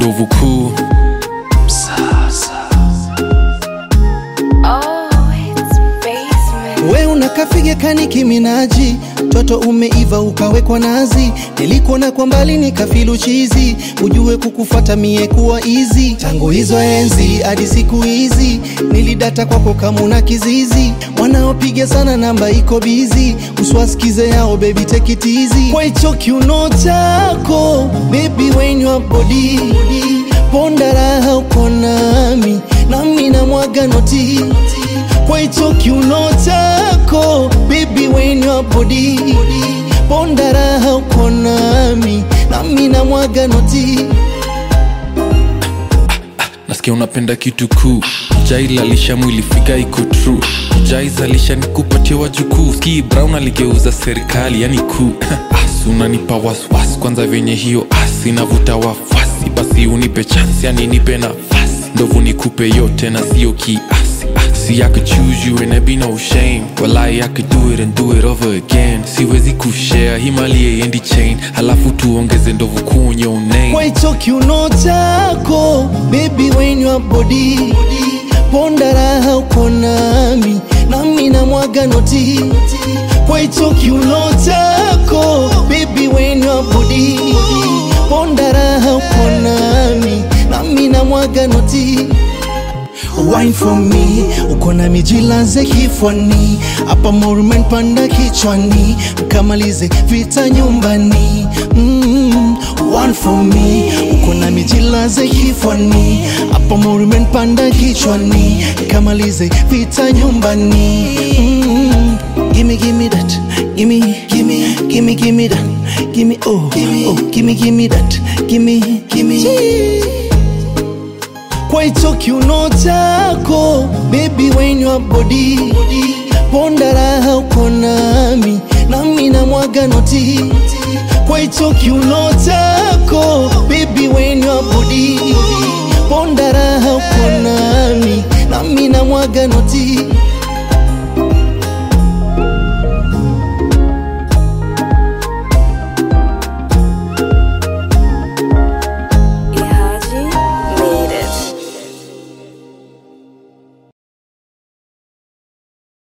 ndovu kuu Oh, it's basement. We unakafige kani kiminaji, toto umeiva ukawekwa nazi, nilikuona kwa mbali nikafilu chizi, ujue kukufata mie kuwa easy. Tangu hizo enzi hadi siku hizi, nilidata kwako kamuna kizizi, wanaopiga sana namba iko bizi, uswasikize yao baby take it easy. Kwa hicho kiuno chako baby when your body ponda raha uko nami, nami na mwaga noti kwa hicho kiuno chako baby when your body ponda raha uko nami nami na mwaga noti nasikia unapenda kitu kuu jailalisha mwili figa iko true jaizalisha nikupatia wajukuu ski brown aligeuza serikali yani kuu as unanipa waswas kwanza vyenye hiyo as inavuta wafasi basi unipe chansi yani nipe nafasi ndovu nikupe yote na sio kiasi Ah, See, I could choose you and there be no shame. Well, I, I could do it and do it over again. Siwezi kushare himalie endi chain, halafu tuongeze ndovu kuu on your name. kwa hicho kiuno chako baby when your body ponda raha uko nami nami na mwaga noti kwa hicho kiuno chako baby when your body ponda raha uko nami nami na mwaga noti Wine for me, uko na mijilaze kifwani, hapa morumen panda kichwani, mkamalize vita nyumbani. Mm, one for me, uko na mijilaze kifwani, hapa morumen panda kichwani, mkamalize vita nyumbani. Mm, gimme gimme that, gimme gimme gimme gimme that, gimme oh oh gimme gimme that, gimme gimme kwa hicho kiuno chako baby when your body ponda raha uko nami nami na mwaga noti kwa hicho kiuno chako baby when your body ponda raha uko nami nami na mwaga noti